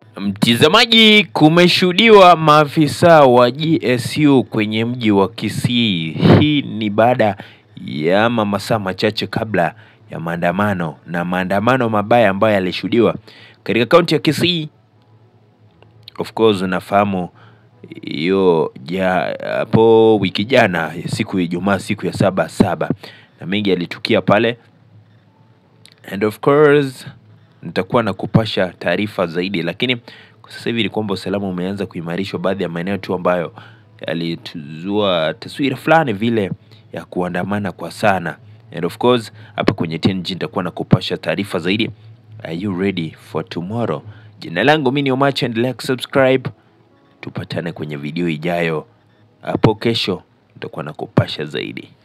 Mtizamaji, kumeshuhudiwa maafisa wa GSU kwenye mji wa Kisii. Hii ni baada ya ama masaa machache kabla ya maandamano na maandamano mabaya ambayo yalishuhudiwa katika kaunti ya Kisii. Of course unafahamu hiyo ja hapo wiki jana siku ya Ijumaa, siku ya saba saba, na mengi yalitukia pale and of course nitakuwa na kupasha taarifa zaidi, lakini kwa sasa hivi ni kwamba usalama umeanza kuimarishwa baadhi ya maeneo tu ambayo yalituzua taswira fulani vile ya kuandamana kwa sana. And of course hapa kwenye TNG nitakuwa na kupasha taarifa zaidi. Are you ready for tomorrow? Jina langu mimi ni Omacha, endelea kusubscribe, tupatane kwenye video ijayo hapo kesho, nitakuwa na kupasha zaidi.